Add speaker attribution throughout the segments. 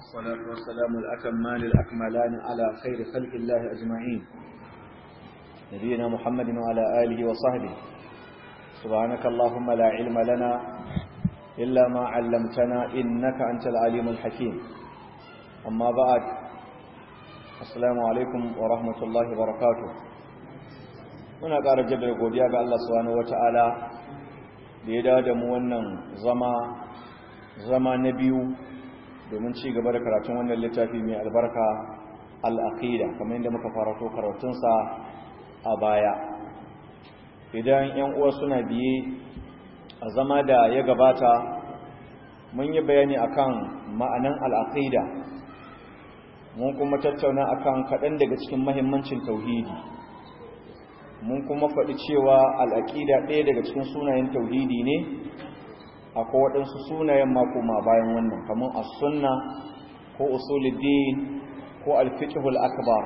Speaker 1: والصلاة والسلام الأكمان الأكملان على خير خلق الله أجمعين نبينا محمد وعلى آله وصحبه سبحانك اللهم لا علم لنا إلا ما علمتنا إنك أنت العليم الحكيم أما بعد السلام عليكم ورحمة الله وبركاته muna ƙara jaddada godiya ga Allah subhanahu wata'ala da ya dawo da mu wannan zama zama na biyu domin ci gaba da karatun wannan littafi mai albarka al'aqida kamar yadda muka farato karatunsa a baya idan yan uwa suna biye a zama da ya gabata mun yi bayani akan ma'anan al'aqida mun kuma tattauna akan kaɗan daga cikin mahimmancin tauhidi mun kuma faɗi cewa al'aƙida ɗaya daga cikin sunayen tauhidi ne akwai waɗansu sunayen makoma bayan wannan kamar as-sunna ko usuluddin ko al-fiqhul akbar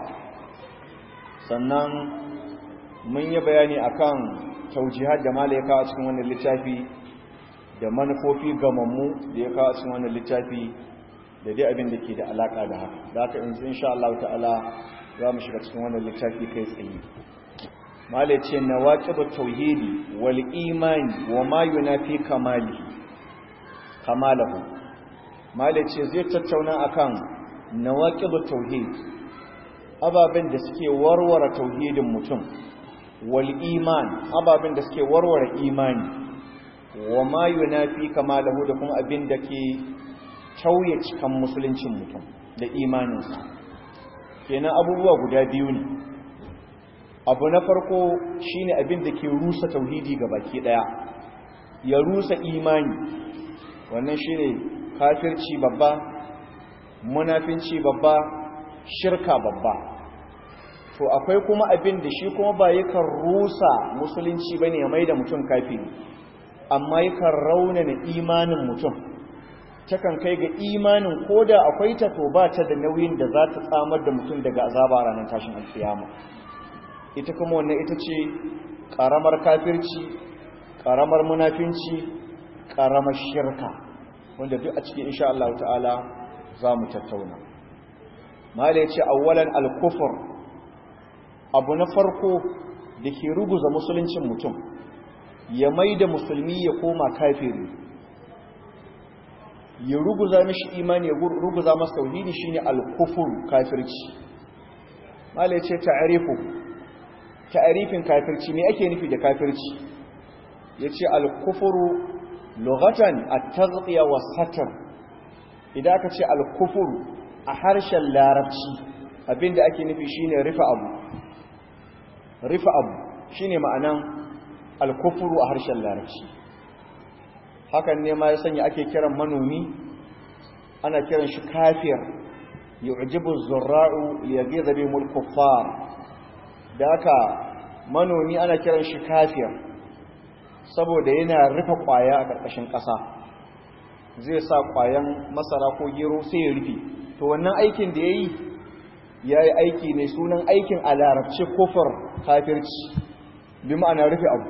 Speaker 1: sannan mun yi bayani akan taujihar da mala ya kawo cikin wannan littafi da manufofi gamammu da ya kawo cikin wannan littafi da dai abin da ke da alaƙa da haka da haka yanzu insha Allah ta'ala za mu shiga cikin wannan littafi kai tsaye malai ce na waƙibar tauhidi wal imani wa ma yunafi kamali kamalahu malai ce zai tattauna akan na waƙibar tauhidi ababen da suke warware tauhidin mutum wal iman ababen da suke warware imani wa ma yunafi kamalahu da kuma abin da ke tauye cikan musuluncin mutum da imaninsa kenan abubuwa guda biyu ne abu na farko shine abin da ke rusa tauhidi ga baki daya ya rusa imani wannan shine kafirci babba munafinci babba shirka babba to akwai kuma abin da shi kuma ba yakan rusa musulunci bane ya maida mutum kafiri amma yakan raunana imanin mutum takan kai ga imanin koda akwai ta to ba ta da nauyin da za ta tsamar da mutum daga azaba ranar tashin alkiyama ita kuma wannan ita ce ƙaramar kafirci ƙaramar munafinci ƙaramar shirka wanda duk a cikin insha Allah ta'ala za mu tattauna mala ya ce awwalan alkufur abu na farko da ke ruguza musuluncin mutum ya mai da musulmi ya koma kafiri ya ruguza mishi imani ya ruguza masa tauhidi shine alkufur kafirci mala ya ce ta'arifu ta'arifin kafirci me ake nufi da kafirci yace al-kufru lughatan at-taghtiya was-satr idan aka ce al-kufru a harshen larabci abinda ake nufi shine rufe abu rufe abu shine ma'anan al-kufru a harshen larabci hakan ne ma ya sanya ake kiran manomi ana kiran shi kafir yu'jibu az-zurra'u liyaghiza bihimul kuffar da haka manomi ana kiran shi kafir saboda yana rufe kwaya a ƙarƙashin ƙasa zai sa kwayan masara ko gero sai ya rufe to wannan aikin da ya yi ya yi aiki ne sunan aikin a larabci kofar kafirci bi ma'ana rufe abu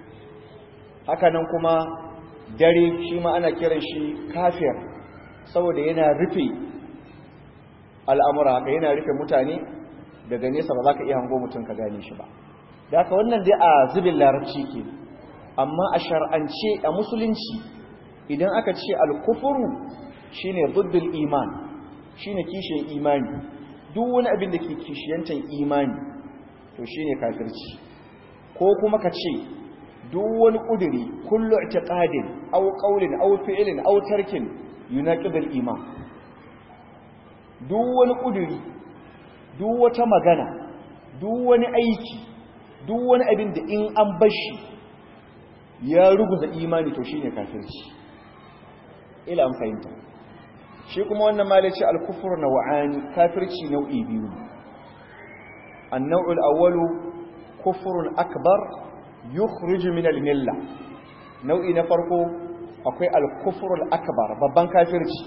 Speaker 1: hakanan kuma dare shi ma ana kiran shi kafir saboda yana rufe al'amura haka yana rufe mutane daga nesa ba za ka iya hango mutum ka gane shi ba da haka wannan dai a zubin larabci ke amma a shar'ance a musulunci idan aka ce alkufuru shine duddul iman shine kishiyar imani duk wani abin da ke kishiyantar imani to shine kafirci ko kuma ka ce duk wani kuduri kullu i'tiqadin aw qawlin aw fi'lin aw tarkin yunaqidul iman duk wani kuduri duk wata magana duk wani aiki duk wani abin da in an bashi ya ruguza imani to shine kafirci ila an fahimta shi kuma wannan malaci al-kufr naw'ani kafirci nau'i biyu an-naw'ul awwalu kufrun akbar yukhrij min al-milla nau'i na farko akwai al-kufr al-akbar babban kafirci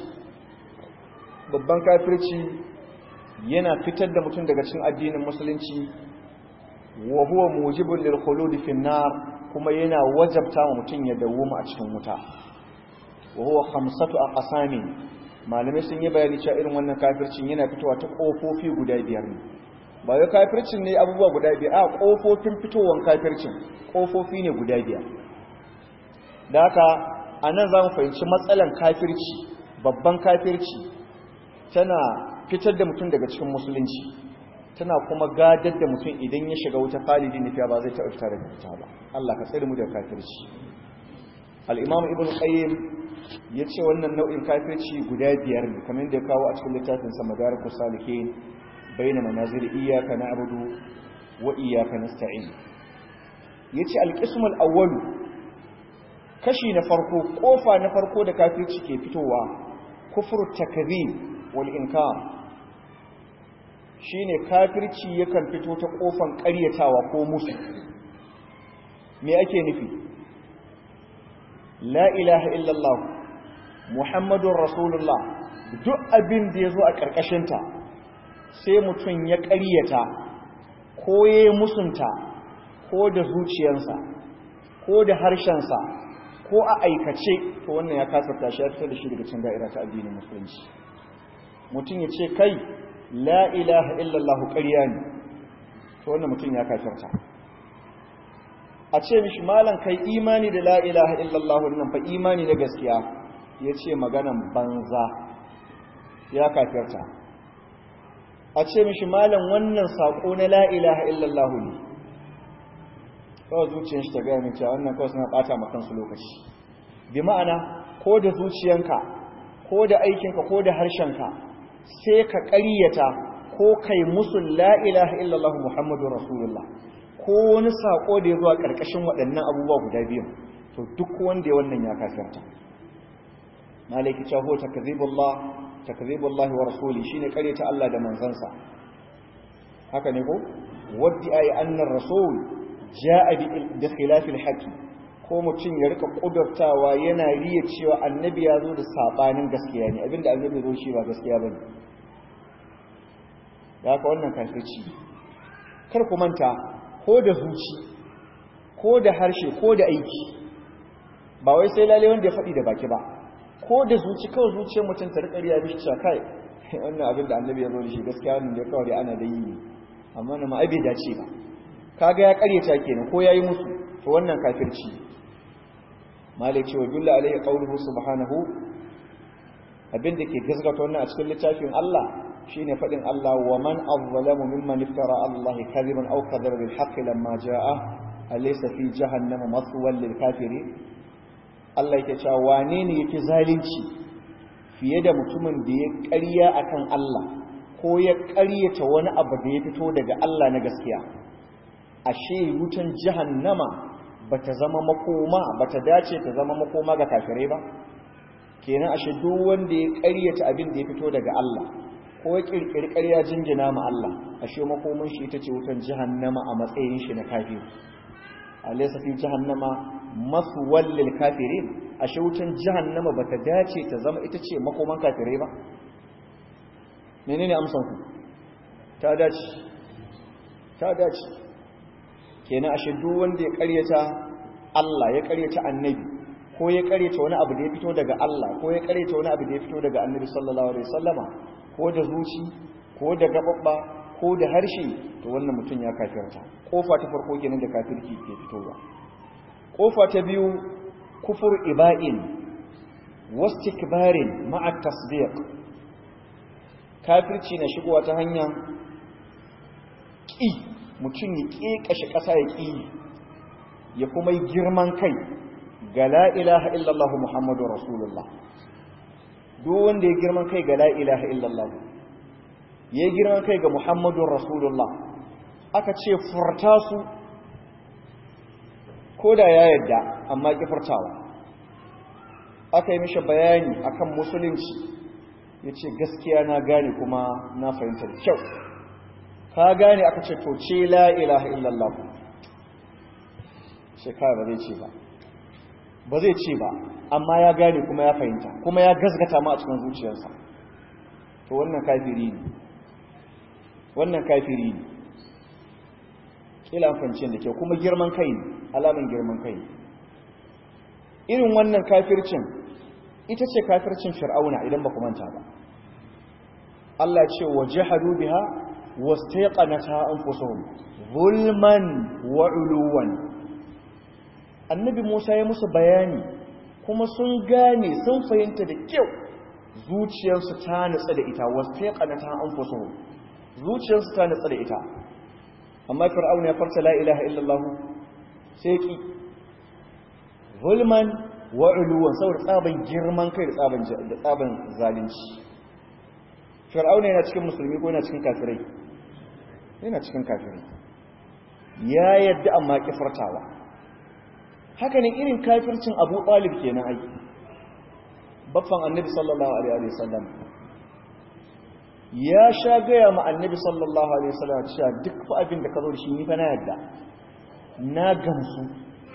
Speaker 1: babban kafirci yana fitar da mutum daga cikin addinin musulunci wa huwa mujibun lil khulud fi nar kuma yana wajabta wa mutum ya dawoma a cikin wuta wa huwa khamsatu aqsami malamai sun yi bayani cewa irin wannan kafircin yana fitowa ta kofofi guda biyar ne ba wai kafircin ne abubuwa guda biyar a kofofin fitowar kafircin kofofi ne guda biyar da haka a nan za mu fahimci matsalan kafirci babban kafirci tana fitar da mutum daga cikin musulunci tana kuma gadar da mutum idan ya shiga wuta khalidi ne fiya ba zai taɓa fita daga fita ba Allah ka tsare mu daga kafirci al-imam ibn qayyim ya ce wannan nau'in kafirci guda biyar ne kamar da ya kawo a cikin littafin sa madarikus salihin bayna manazil iyyaka na'budu wa iyyaka nasta'in yace al-qism al-awwal kashi na farko kofa na farko da kafirci ke fitowa kufru takdhib wal inkar shine kafirci yakan fito ta kofan ƙaryatawa ko musu me ake nufi la ilaha illallah muhammadun rasulullah duk abin da ya zo a ƙarƙashinta sai mutum ya ƙaryata ko ya musunta ko da zuciyarsa ko da harshensa ko a aikace to wannan ya kasarta shi ya fitar da shi daga cin da'ira ta addinin musulunci mutum ya ce kai la ilaha illallah ƙarya ne to wannan mutum ya kafirta a ce mishi malam kai imani da la ilaha illallah nan fa imani na gaskiya ya ce maganan banza ya kafirta a ce mishi malam wannan saƙo na la ilaha illallah ne kawai zuciyar shi ta gaya min cewa wannan kawai suna ɓata ma kansu lokaci bi ma'ana ko da zuciyanka ko da aikinka ko da harshenka sai ka ƙaryata ko kai musul la ilaha illallah muhammadu rasulullah ko wani saƙo da ya zuwa ƙarƙashin waɗannan abubuwa guda biyu to duk wanda ya wannan ya kafirta malaki cewa ho takzibullah takzibullah wa rasuli shine ƙaryata Allah da manzansa haka ne ko waddi ayi annar rasul ja'a bi khilafil haqi ko mutum ya rika kudurtawa yana riya cewa annabi ya zo da sabanin gaskiya ne abinda annabi zo shi ba gaskiya bane ya ka wannan kafirci kar ku manta ko da zuci ko da harshe ko da aiki ba wai sai lalle wanda ya faɗi da baki ba ko da zuci kawai zuciyar mutum ta rika riya mishi cewa kai wannan abin da annabi ya zo da shi gaskiya wannan da kawai ana da yi ne amma na ma bai dace ba kaga ya karyata kenan ko yayi musu to wannan kafirci malai cewa billa alaihi qawluhu subhanahu abin da ke gazgata wannan a cikin littafin Allah shine fadin Allah wa man azlamu mimman iftara Allah kadhiban aw kadhaba bil haqqi lamma jaa alaysa fi jahannama mathwal lil kafirin Allah yake cewa wane ne yake zalunci fiye da mutumin da ya ƙarya akan Allah ko ya ƙaryata wani abu da ya fito daga Allah na gaskiya ashe wutan jahannama bata zama makoma bata dace ta zama makoma ga kafirai ba kenan ashe duk wanda ya ƙaryata abin da ya fito daga Allah ko ya kirkiri ƙarya jingina ma Allah ashe makomin shi ita ce wutan jahannama a matsayin shi na kafiri alaysa fi jahannama maswal lil kafirin ashe wutan jahannama bata dace ta zama ita ce makoman kafirai ba menene amsan ku ta dace ta dace kenan ashe duk wanda ya ƙaryata Allah ya ƙaryata annabi ko ya ƙaryata wani abu da ya fito daga Allah ko ya ƙaryata wani abu da ya fito daga annabi sallallahu alaihi wasallama ko da zuci ko da gababba ko da harshe to wannan mutum ya kafirta kofa ta farko kenan da kafirki ke fitowa kofa ta biyu kufur iba'in wastikbarin ma'a tasdiq kafirci na shigowa ta hanyar ƙi mutum ya ƙeƙashe ƙasa ya ƙi ya kuma yi girman kai ga la ilaha illallah muhammadu rasulullah duk wanda ya girman kai ga la ilaha illallah ya girman kai ga muhammadun rasulullah aka ce furta su ko da ya yadda amma ki furtawa aka yi mishi bayani akan musulunci ya ce gaskiya na gane kuma na fahimta da kyau ka gane aka ce to ce la ilaha illallah shekara ba zai ce ba ba zai ce ba amma ya gane kuma ya fahimta kuma ya gazgata ma a cikin zuciyarsa to wannan kafiri ne wannan kafiri ne kila amfancin da ke kuma girman kai ne alamun girman kai ne irin wannan kafircin ita ce kafircin fir'auna idan ba ku manta ba Allah ce wa jahadu biha wastaqanata anfusuhum zulman wa uluwan annabi Musa ya musu bayani kuma sun gane sun fahimta da kyau zuciyarsu ta nutsa da ita wastaqanata anfusuhum zuciyarsu ta nutsa da ita amma fir'auna ya farta la ilaha illallah sai ki zulman wa uluwan saboda tsaban girman kai da tsaban da tsaban zalunci fir'auna yana cikin musulmi ko yana cikin kafirai yana cikin kafirai ya yadda amma kifartawa haka ne irin kafircin Abu Talib kenan ai baffan Annabi sallallahu alaihi wasallam ya sha gaya ma Annabi sallallahu alaihi wasallam cewa duk fa abin da ka zo da shi ni fa na yadda na gamsu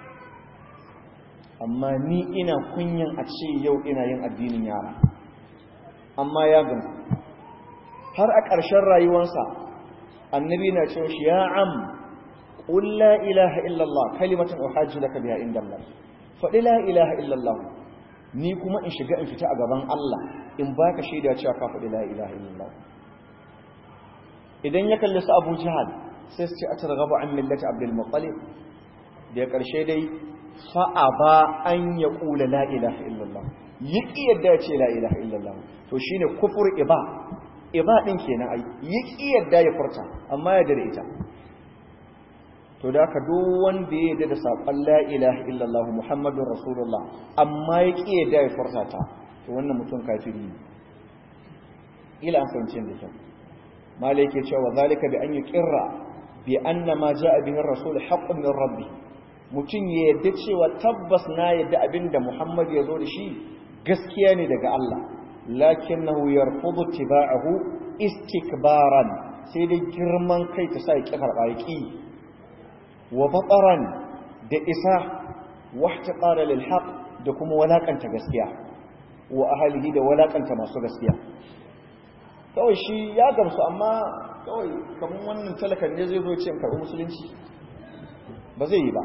Speaker 1: amma ni ina kunyan a ce yau ina yin addinin yara amma ya gamsu har a ƙarshen rayuwarsa annabi na cewa shi ya am qul la ilaha illallah kalimatan uhajju laka biha inda Allah faɗi la ilaha illallah ni kuma in shiga in fita a gaban Allah in baka shaida cewa ka faɗi la ilaha illallah idan ya kalli su Abu Jahal sai su ce atarghabu an millati Abdul Muttalib da ƙarshe dai fa'aba an ya ƙula la'ilaha illallah yi ƙiyarda ce la'ilaha illallah to shi ne kufur iba iba ɗin ke na ai yi ƙiyarda ya furta amma ya dare ita to da aka duk wanda ya yadda da saƙon la'ilaha illallah muhammadun rasulullah amma ya ƙiyarda ya furta ta to wannan mutum kafiri ne ila an fahimci da kyau malai ke cewa zalika bi an yi ƙirra bi anna ma ja'a bihin rasul haqqun min rabbi mutum ya yadda cewa tabbas na yadda abinda Muhammad ya zo da shi gaskiya ne daga Allah lakinnahu yarfudu tiba'ahu istikbaran sai dai girman kai ta sa ya karɓa ya ƙi wa bataran da isa wa ihtiqara lil haqq da kuma walakanta gaskiya wa ahlihi da walakanta masu gaskiya kawai shi ya gamsu amma kawai kamar wannan talakan ne zai zo ce in karɓi musulunci ba zai yi ba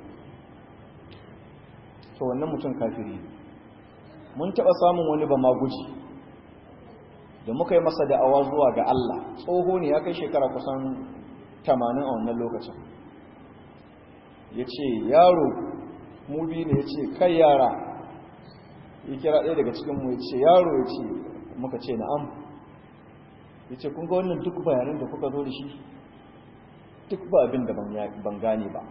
Speaker 1: to wannan mutum kafiri mun taɓa samun wani ba maguji da muka yi masa da'awa zuwa ga Allah tsoho ne ya kai shekara kusan tamanin a wannan lokacin ya ce yaro mubi ne ya ce kai yara ya kira ɗaya daga cikinmu ya ce yaro ya ce muka ce na'am ya ce kun ga wannan duk bayanan da kuka zo da shi duk ba abin da ban gane ba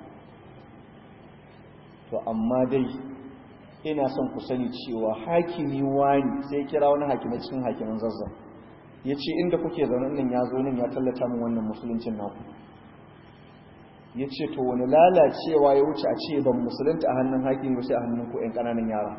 Speaker 1: to amma dai ina son ku sani cewa hakimi wani sai kira wani hakimi cikin hakimin zazzan ya ce inda kuke zaune nan ya zo nan ya tallata min wannan musuluncin naku ya ce to wani lalacewa ya wuce a ce ban musulunta a hannun hakimi ba sai a hannun ku 'yan ƙananan yara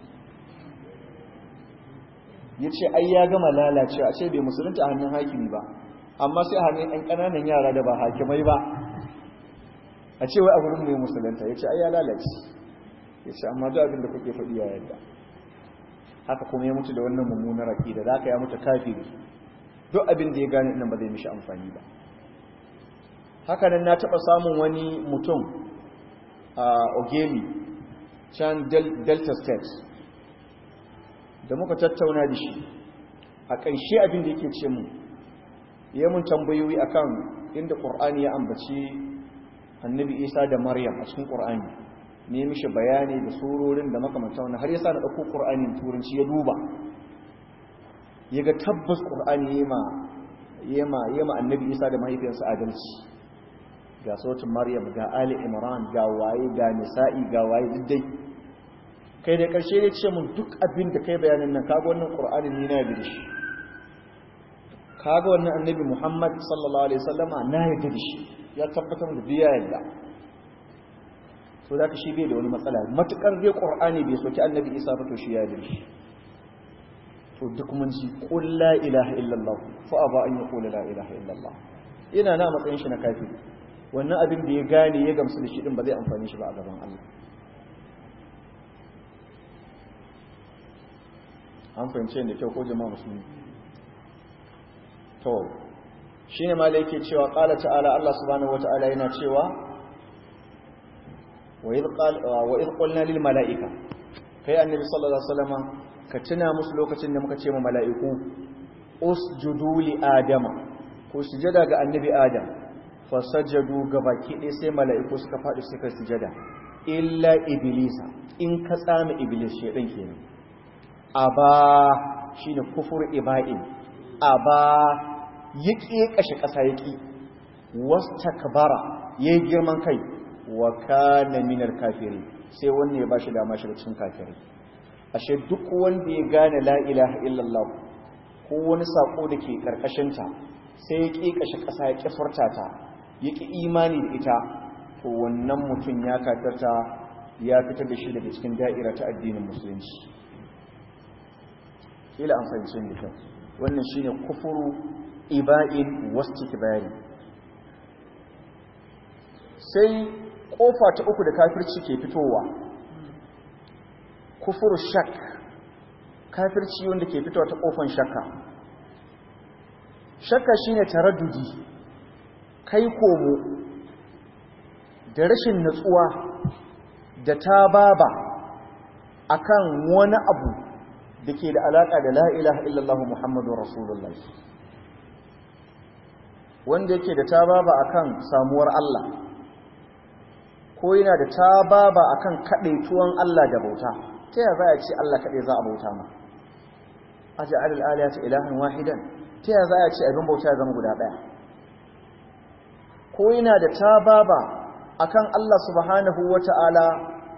Speaker 1: ya ce ai ya gama lalacewa a ce bai musulunta a hannun hakimi ba amma sai a hannun 'yan ƙananan yara da ba hakimai ba a ce wai a wurin mai musulunta ya ce ai ya lalace ya ce amma duk abin da kuke faɗi ya yadda haka kuma ya mutu da wannan mummunar aƙida da aka ya mutu kafiri duk abin da ya gane nan ba zai mishi amfani ba haka nan na taɓa samun wani mutum a ogemi can delta state da muka tattauna da shi a ƙarshe abin da yake ce mu ya mun tambayoyi akan inda ƙur'ani ya ambaci annabi isa da maryam a cikin ƙur'ani ne mishi bayani da surorin da makamanta wani har yasa na ɗauko ƙur'anin turanci ya duba ya ga tabbas ƙur'ani ya ma annabi isa da mahaifiyarsa adalci ga sautin maryam ga ali imran ga waye ga nisa'i ga waye diddai kai da ƙarshe ne ce mun duk abin da kai bayanin nan kaga wannan ƙur'anin ni na yarda shi kaga wannan annabi muhammad sallallahu alaihi wasallama na yarda da shi ya tabbatar da biya yarda so da ka shi bai da wani matsala matukar zai qur'ani bai soki annabi isa ba to shi ya yarda shi to duk mun ji qul la ilaha illallah fa aba an yaqula la ilaha illallah ina na matsayin shi na kafiri wannan abin da ya gane ya gamsu da shi din ba zai amfani shi ba a gaban Allah an fahimce da kyau ko jama'a musulmi to shine ma yake cewa qala ta'ala Allah subhanahu wata'ala yana cewa wa idh qala wa idh qulna lil mala'ika kai annabi sallallahu alaihi wasallam ka tuna musu lokacin da muka ce ma mala'iku usjudu li adama ko sujada ga annabi adam fasajjadu gabaki ɗaya sai mala'iku suka faɗi suka sujada illa iblisa in ka tsama iblis shedan kenan aba shine kufur iba'in aba yaki kashe ƙasa yaki wastakbara yayi girman kai wa kana minal kafirin sai wanne ya bashi dama shiga cikin kafirai ashe duk wanda ya gane la ilaha illallah ko wani sako da ke karkashinta sai ya ƙi kashe ƙasa ya ƙi furta ta ya ƙi imani da ita to wannan mutum ya katarta ya fitar da shi daga cikin da'ira ta addinin musulunci ila an fahimci da kyau wannan shine kufuru iba'in wastikbari sai kofa ta uku da kafirci ke fitowa kufuru shak kafirci wanda ke fitowa ta kofan shakka shakka shine taraddudi kai komo da rashin natsuwa da ta baba akan wani abu da ke da alaka da la ilaha illallah muhammadu rasulullah wanda yake da ta baba akan samuwar Allah ko yana da ta baba akan kadaituwan Allah da bauta ta yaya za a ce Allah kadai za a bauta ma aj'al al-alihata ilahan wahidan ta yaya za a ce abin bauta ya zama guda daya ko yana da ta baba akan Allah subhanahu wata'ala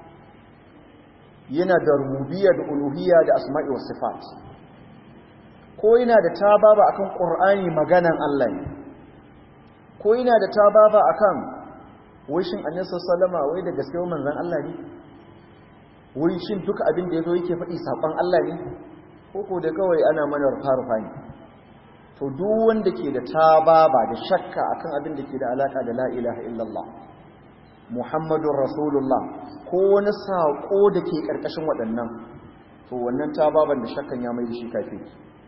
Speaker 1: yana da rububiyya da uluhiyya da asma'i was sifat ko yana da ta baba akan qur'ani maganan Allah ne ko yana da ta baba akan wishin annabi sallama wai da gaskiya manzon Allah ne wai shin duka abin da yazo yake faɗi sakon Allah ne ko ko da kawai ana mana rufa ne to duk wanda ke da tababa da shakka akan abin da ke da alaka da la ilaha illallah muhammadur rasulullah ko wani sako da ke karkashin waɗannan to wannan tababan da shakkan ya mai da shi kafi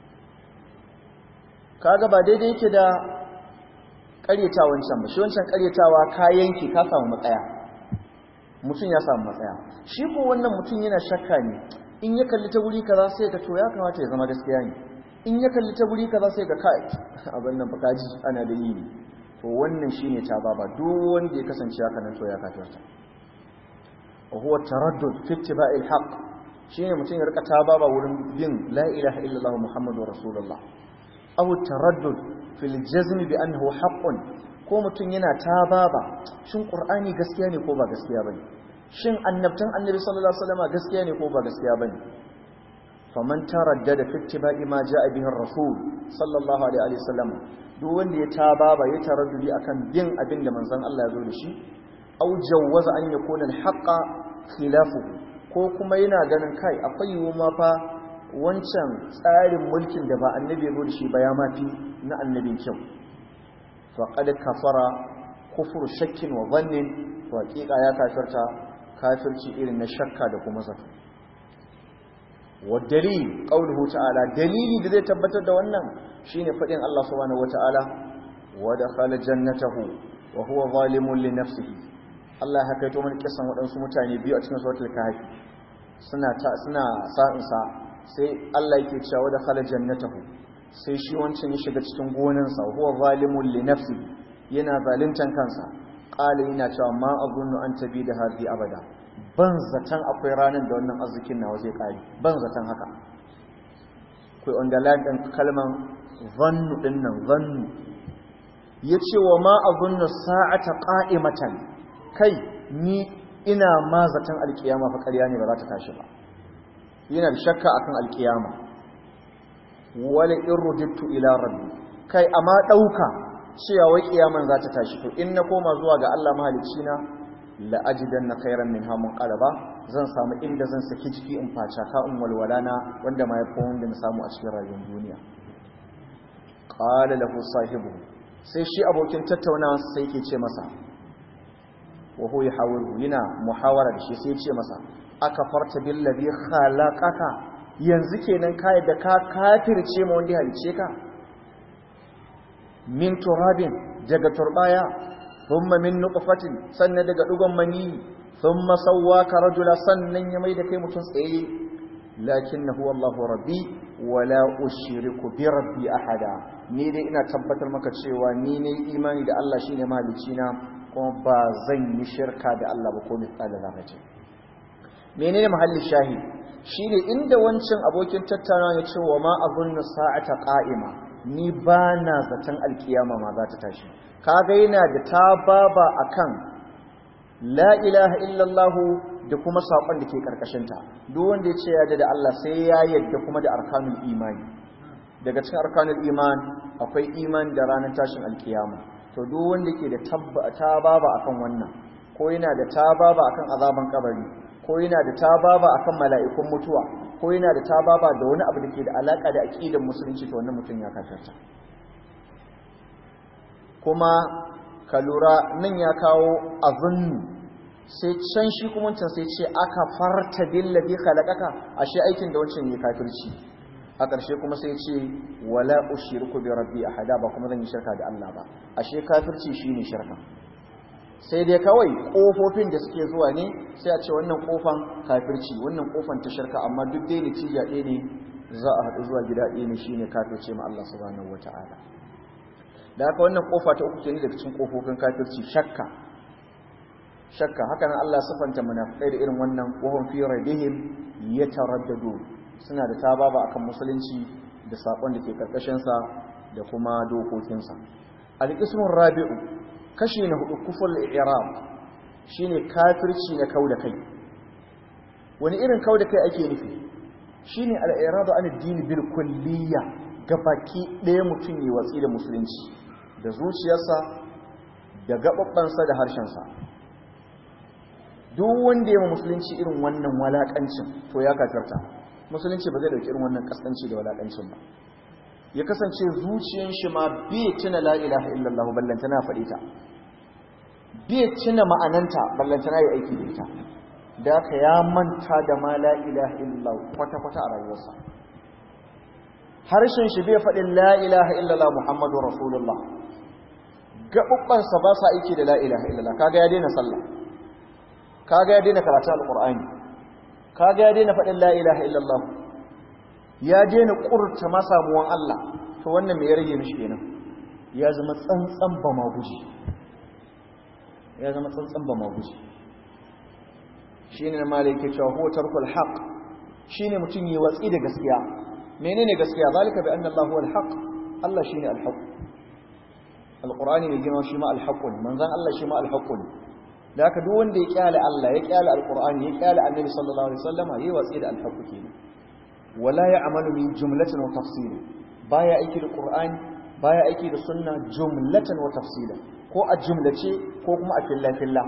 Speaker 1: kaga ba daidai yake da ƙaryata wancan ba shi wancan ƙaryatawa ka yanki ka samu matsaya mutum ya samu matsaya shi ko wannan mutum yana shakka ne in ya kalli ta wuri kaza sai ka to ya kamata ya zama gaskiya ne in ya kalli ta wuri kaza sai ka kai abin nan bakaji ana da yi to wannan shine ta baba duk wanda ya kasance haka nan to ya kafirta wa huwa taraddud fi ittiba'il haqq shine mutum ya rika ta baba wurin bin la ilaha illallah muhammadur rasulullah aw taraddud fil jazm bi annahu haqqun ko mutum yana ta baba shin qur'ani gaskiya ne ko ba gaskiya bane shin annabtan annabi sallallahu alaihi wasallam gaskiya ne ko ba gaskiya bane faman taraddada fi ittiba'i ma ja'a bihi ar-rasul sallallahu alaihi wasallam duk wanda ya tababa ya taraddudi akan bin abin da manzon Allah ya zo da shi aw jawwaza an yakuna al-haqqa khilafuhu ko kuma yana ganin kai akwai yiwu ma fa wancan tsarin mulkin da ba annabi ya zo da shi ba ya mafi na annabin kyau faqad kafara kufur shakkin wa dhannin to hakika ya kafirta kafirci irin na shakka da kuma zato والدليل قوله تعالى دليل da zai tabbatar da wannan shine fadin Allah subhanahu wataala wa dakhala jannatahu wa huwa zalimun li nafsihi Allah ya kaito mana kisan wadansu mutane biyu a cikin suratul kahfi suna ta suna sa'in sa sai Allah yake cewa wa dakhala jannatahu sai shi wancan ya shiga cikin gonansa huwa zalimun li nafsihi yana zaluntan kansa qala yana cewa ma azunnu an tabi da hadi abada ban zaton akwai ranar da wannan arzikin nawa zai kare ban zaton haka kai underline din kalman zannu din nan zannu yace wa ma azunnu sa'ata qa'imatan kai ni ina ma zaton alkiyama fa ƙarya ne ba za ta tashi ba yana da shakka akan alkiyama wala irrujitu ila rabbi kai amma dauka cewa wai kiyaman za ta tashi to in na koma zuwa ga Allah mahalicci na la'ajidan na khairan min hamun qalaba zan samu inda zan saki jiki in faca ka in walwalana wanda ma yafi wanda na samu a cikin rayuwar duniya qala lahu sahibu sai shi abokin tattaunawa sai yake ce masa wa huwa yahawiru yana muhawara da shi sai ya ce masa aka farta billazi khalaqaka yanzu kenan ka da ka kafirce ma wanda ya halice ka min turabin daga turbaya thumma min nutfatin sannan daga dugon mani thumma sawwaka rajula sannan ya mai da kai mutum tsaye lakinnahu wallahu rabbi wala ushriku bi rabbi ahada ni dai ina tabbatar maka cewa ni ne imani da Allah shine mahalicci na kuma ba zan yi shirka da Allah ba ko misali zarrace menene mahallin shahid shine inda wancan abokin tattaunawa ya ce wa ma azunnu sa'ata qa'ima ni ba na zaton alkiyama ma za ta tashi kaga yana da tababa akan la ilaha illallah da kuma sakon da ke karkashin ta duk wanda ya ce ya da Allah sai ya yadda kuma da arkanul imani daga cikin arkanul iman akwai iman da ranar tashin alkiyama to duk wanda ke da tababa akan wannan ko yana da tababa akan azaban kabari ko yana da tababa akan mala'ikun mutuwa ko yana da tababa da wani abu da ke da alaka da aqidar musulunci to wannan mutum ya kafirta kuma ka lura nan ya kawo azunnu sai can shi kuma wancan sai ce aka farta billazi khalaqaka ashe aikin da wancan ya kafirci a ƙarshe kuma sai ce wala ushriku bi rabbi ahada ba kuma zan yi shirka da Allah ba ashe kafirci shine shirka sai dai kawai kofofin da suke zuwa ne sai a ce wannan kofan kafirci wannan kofan ta shirka amma duk dai natija ɗaya ne za a haɗu zuwa gida ɗaya ne shine kafirce ma Allah subhanahu wata'ala da haka wannan kofa ta uku kenan daga cikin kofofin kafirci shakka shakka haka nan Allah sifanta munafikai da irin wannan wahum fi rabbihim yataraddadu suna da tababa akan musulunci da sakon da ke karkashin sa da kuma dokokin sa al-qismur rabi'u kashi na hudu kuful i'rab shine kafirci na kauda kai wani irin kauda kai ake nufi shine al-i'radu an ad-din bil kulliyya gabaki ɗaya mutum yi watsi da musulunci da zuciyarsa da gababbansa da harshensa duk wanda ya musulunci irin wannan walakancin to ya kafirta musulunci ba zai dauki irin wannan kaskanci da walakancin ba ya kasance zuciyar shi ma bai tuna la ilaha illallah ballantana faɗi ta bai tuna ma'ananta ballantana ya aiki da ita da ka ya manta da ma la ilaha illallah kwata-kwata a rayuwarsa harshen shi bai faɗin la ilaha illallah muhammadu rasulullah gaɓuɓɓansa ba sa aiki da la ilaha illallah kaga ya daina sallah kaga ya daina karatu alqur'ani kaga ya daina faɗin la ilaha illallah ya daina ƙurta masamuwan Allah to wannan me ya rage mishi kenan ya zama tsantsan ba ma guji ya zama tsantsan ba ma guji shine malai yake cewa huwa tarkul haqq shine mutun yi watsi da gaskiya menene gaskiya zalika bi anna Allah huwa al-haqq Allah shine al-haqq alqur'ani mai girma shi ma al-haqq manzon Allah shi ma al-haqq da haka duk wanda ya kyale Allah ya kyale alqur'ani ya kyale annabi sallallahu alaihi wasallama yayi watsi da alhaqu kenan wala ya'malu min jumlatin wa tafsila baya aiki da qur'ani baya aiki da sunna jumlatan wa tafsila ko a jumlace ko kuma a filla filla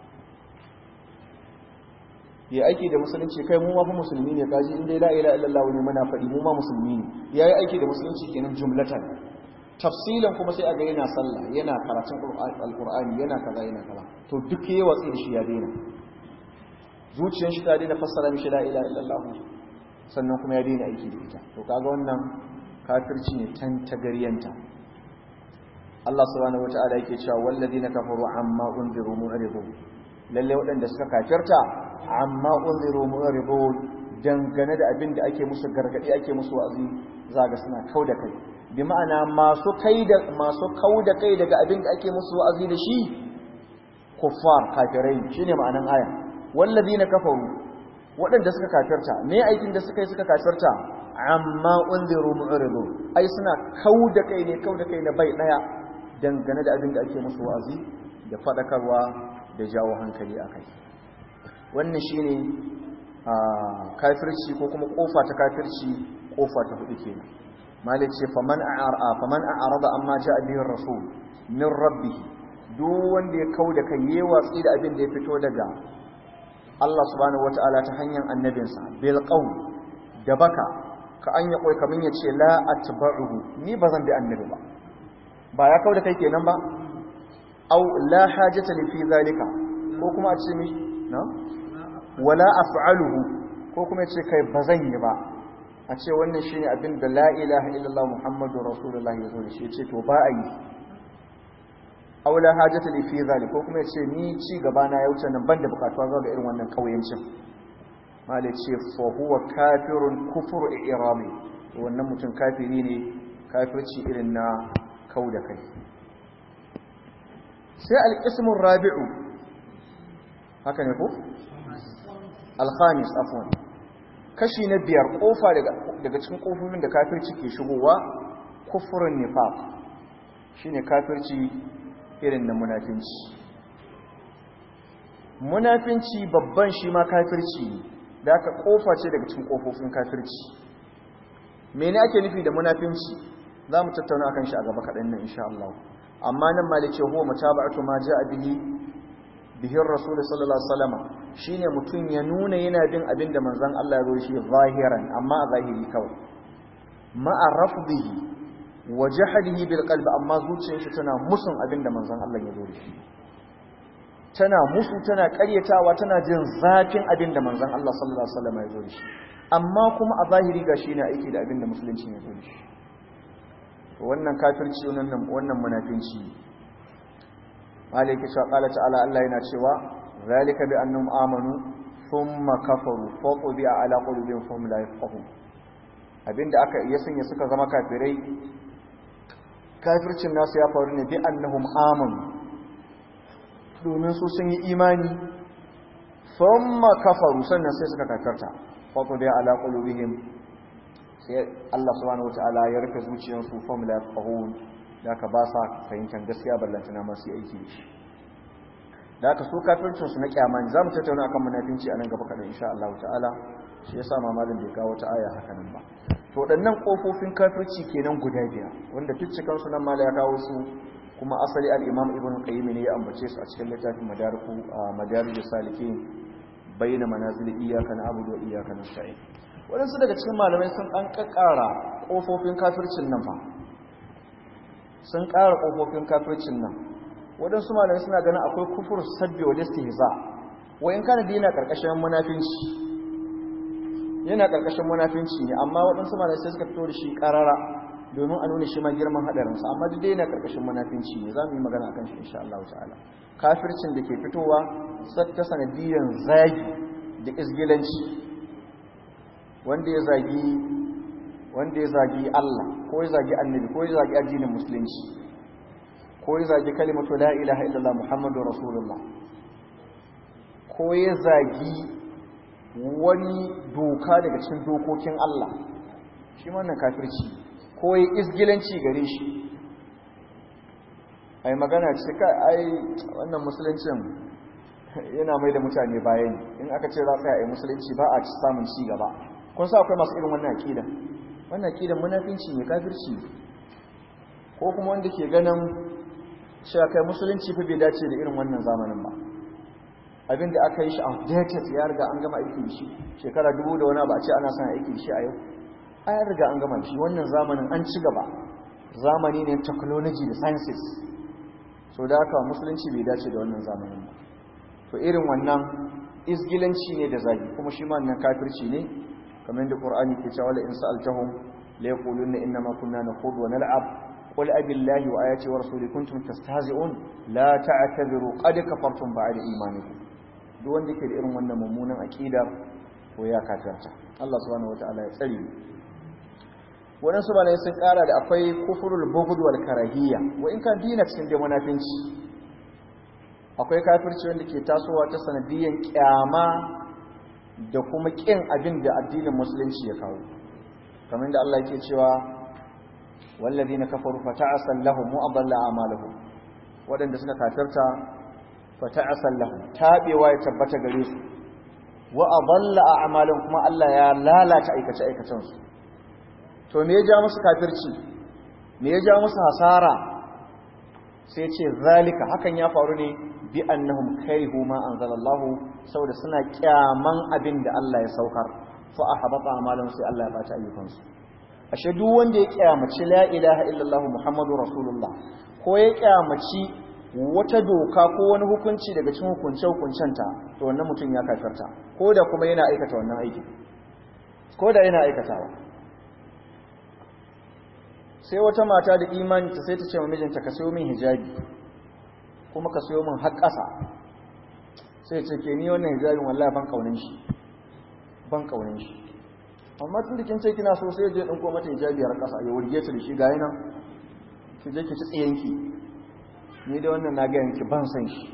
Speaker 1: ya aiki da musulunci kai mu ma fa musulmi ne kaji in dai la ilaha illallah ne muna faɗi mu ma musulmi ne yayi aiki da musulunci kenan jumlatan tafsilan kuma sai a ga yana sallah yana karatun alqur'ani yana kaza yana kaza to duk yayi watsi da shi ya daina zuciyar shi ta daina fassara mishi la ilaha illallah sannan kuma ya daina aiki da ita to kaga wannan kafirci ne tan tagariyanta Allah subhanahu wataala yake cewa walladina kafaru amma unziru mu'ridun lalle waɗanda suka kafirta amma unziru mu'ridun dangane da abin da ake musu gargadi ake musu wa'azi zaga suna kauda kai bi ma'ana masu kai da masu kauda kai daga abin da ake musu wa'azi da shi kuffar kafirai shine ma'anan aya walladina kafaru waɗanda suka kafirta me aikin da suka yi suka kafirta amma unziru mu'ridu ai suna kauda kai ne kauda kai na bai daya dangane da abin da ake musu wa'azi da fadakarwa da jawo hankali akai wannan shine kafirci ko kuma kofa ta kafirci kofa ta hudu kenan malik ce faman a'ara faman a'rada amma ja'a bihi rasul min rabbih duk wanda ya kauda kai yayi watsi da abin da ya fito daga Allah subhanahu wata'ala ta hanyar annabinsa bil qawl da baka ka an ya koi kamin ya ce la atba'uhu ni bazan bi annabi ba ba ya kauda kai kenan ba aw la hajata li fi zalika ko kuma a ce mi na wala af'aluhu ko kuma ya ce kai bazan yi ba a ce wannan shine abin da la ilaha illallah muhammadur rasulullahi ya zo da shi ya ce to ba a yi aula hajata li fi zalik ko kuma yace ni ci gaba na ya wuce nan banda bukatuwa zuwa ga irin wannan kauyancin mala ce fa huwa kafirun kufur i'rami wannan mutum kafiri ne kafirci irin na kau da kai sai alƙismin rabi'u haka ne ko? alhamis afon kashi na biyar ƙofa daga cikin ƙofofin da kafirci ke shigowa kufurin nifaq shi ne kafirci irin na munafinci munafinci babban shi ma kafirci ne da aka ƙofa ce daga cikin ƙofofin kafirci mene ake nufi da munafinci za mu tattauna akan shi a gaba kaɗan nan insha Allah amma nan malice huwa mutaba'atu ma ja'a bihi bihi rasul sallallahu alaihi wasallam shine mutun ya nuna yana bin abin da manzon Allah ya zo shi zahiran amma a zahiri kawai ma'a rafdihi wa jahdihi bil qalbi amma zuciyar shi tana musun abin da manzon Allah ya zo shi tana musu tana ƙaryatawa tana jin zafin abin da manzon Allah sallallahu alaihi wasallam ya zo shi amma kuma a zahiri gashi ne aiki da abin da musulunci ya zo shi wannan kafirci wannan wannan munafinci malaki cewa qala ta'ala Allah yana cewa zalika bi annahum amanu thumma kafaru fa qubi'a ala qulubihim fahum la yafqahun abinda aka iya sanya suka zama kafirai kafircin nasu ya faru ne bi annahum amanu domin su sun yi imani thumma kafaru sannan sai suka kafirta fa qubi'a ala qulubihim sai Allah subhanahu wataala ya rufe zuciyarsu fam la yafqahun da ka ba sa fahimtar gaskiya ballantana ma su aiki da ka so kafircin su na kyama ne zamu tattauna akan munafinci a nan gaba kadan insha Allah ta'ala shi yasa ma malam bai kawo ta aya haka nan ba to waɗannan kofofin kafirci kenan guda biyar wanda dukkan su nan mala ya kawo su kuma asali al-Imam Ibn Qayyim ne ya ambace su a cikin littafin Madariku Madarijus Salikin bayyana manazil iyyaka na'budu wa iyyaka nasta'in waɗansu daga cikin malamai sun ɗan ƙaƙƙara ƙofofin kafircin nan fa sun ƙara ƙofofin kafircin nan waɗansu malamai suna ganin akwai kufur sabbi wa listihza wa in kana dina ƙarƙashin munafinci yana ƙarƙashin munafinci ne amma waɗansu malamai sai suka fito da shi ƙarara domin a nuna shi ma girman haɗarinsa amma duk dai yana ƙarƙashin munafinci ne za mu yi magana akan shi insha Allah ta'ala kafircin da ke fitowa ta sanadiyan zagi da isgilanci wanda ya zagi wanda ya zagi Allah ko ya zagi annabi ko ya zagi addinin musulunci ko ya zagi kalimatu la ilaha illallah muhammadu rasulullah ko ya zagi wani doka daga cikin dokokin Allah shi wannan kafirci ko ya isgilanci gare shi ai magana ce ka ai wannan musuluncin yana mai da mutane bayan in aka ce za a yi musulunci ba a samun ci gaba kun sa akwai masu irin wannan akida wannan akida munafinci ne kafirci ko kuma wanda ke ganin cewa kai musulunci fa bai dace da irin wannan zamanin ba abinda aka yi shi outdated ya riga an gama aiki da shi shekara dubu da wani ba a ce ana son aiki da shi a yau a ya riga an gama shi wannan zamanin an ci gaba zamani ne technology da sciences so da haka musulunci bai dace da wannan zamanin ba to irin wannan izgilanci ne da zagi kuma shi ma wannan kafirci ne kamar yadda Qur'ani ke cewa la in sa'altahum la yaquluna inna ma kunna nakhudu wa nal'ab qul abillahi wa ayati wa rasuli kuntum tastahzi'un la ta'tadiru qad kafartum ba'da imanikum duk wanda ke da irin wannan mummunan aqida ko ya kafirta Allah subhanahu wataala ya tsare waɗansu malai sun ƙara da akwai kufurul bughd wal karahiyya wa in kan dina cikin da munafinci akwai kafirci wanda ke tasowa ta sanadiyan kyama da kuma ƙin abin da addinin musulunci ya kawo kamar da Allah yake cewa wallazina kafaru fata'asal lahum wa adalla a'malahum wadanda suka kafirta fata'asal lahum tabewa ya tabbata gare su wa adalla a'malahum kuma Allah ya lalata aikace aikacen su to me ya ja musu kafirci me ya ja musu hasara sai ce zalika hakan ya faru ne bi annahum karihu ma anzalallahu saboda suna kyaman abin da Allah ya saukar fa ahbata amalan sai Allah ya bata ayyukansu ashe duk wanda ya kyamaci la ilaha illallah muhammadu rasulullah ko ya kyamaci wata doka ko wani hukunci daga cikin hukunce hukuncenta to wannan mutum ya kafirta ko da kuma yana aikata wannan aiki ko da yana aikatawa sai wata mata da imani ta sai ta ce wa mijinta ka sayo min hijabi kuma ka sayo min har ƙasa sai ce ke ni wannan hijabin wallahi ban kaunin shi
Speaker 2: ban kaunin shi amma tun da kin ce kina so sai je ɗinko mata hijabiyar ƙasa ya wurge ta da shi ga nan ki je ki ci tsiyanki ni da wannan na ga yanki ban san shi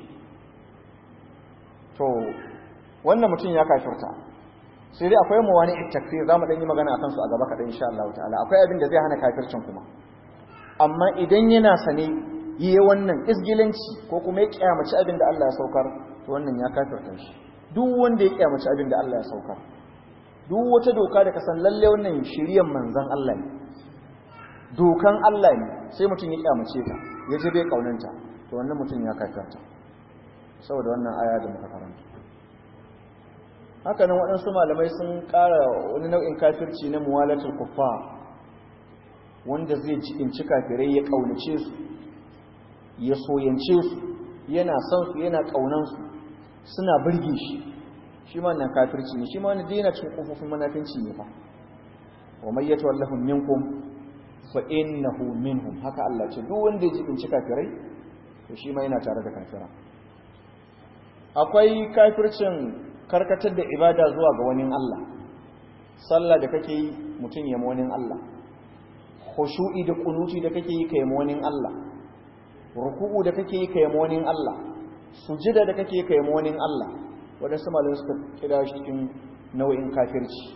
Speaker 2: to wannan mutum ya kafirta sai dai akwai mawani takfir za mu ɗan yi magana a kansu a gaba kaɗan insha Allah ta'ala akwai abin da zai hana kafircin kuma amma idan yana sane yi wannan isgilanci ko kuma ya kyamaci abin da Allah ya saukar to wannan ya kafirta shi duk wanda ya kyamaci abin da Allah ya saukar duk wata doka da kasan lalle wannan shiryan manzan Allah ne dokan Allah ne sai mutum ya kyamace ta ya je bai kaunanta to wannan mutum ya kafirta saboda wannan aya da muka karanta haka nan waɗansu malamai sun ƙara wani nau'in kafirci na muwalatul kuffar wanda zai cikinci kafirai ya ƙaunace su ya soyance su yana son su yana ƙaunan su suna birge shi shi ma nan kafirci ne shi ma wani daina cikin kofofin manafinci ne fa wa may yatawallahu minkum fa innahu minhum haka Allah ce duk wanda ya cikinci kafirai to shi ma yana tare da kafira akwai kafircin karkatar da ibada zuwa ga wani Allah sallah da kake yi mutum ya wani Allah khushu'i da kunuti da kake yi kai wani Allah ruku'u da kake yi kai wani Allah sujida da kake yi kai wani Allah wadansu malamai suka kira shi cikin nau'in kafirci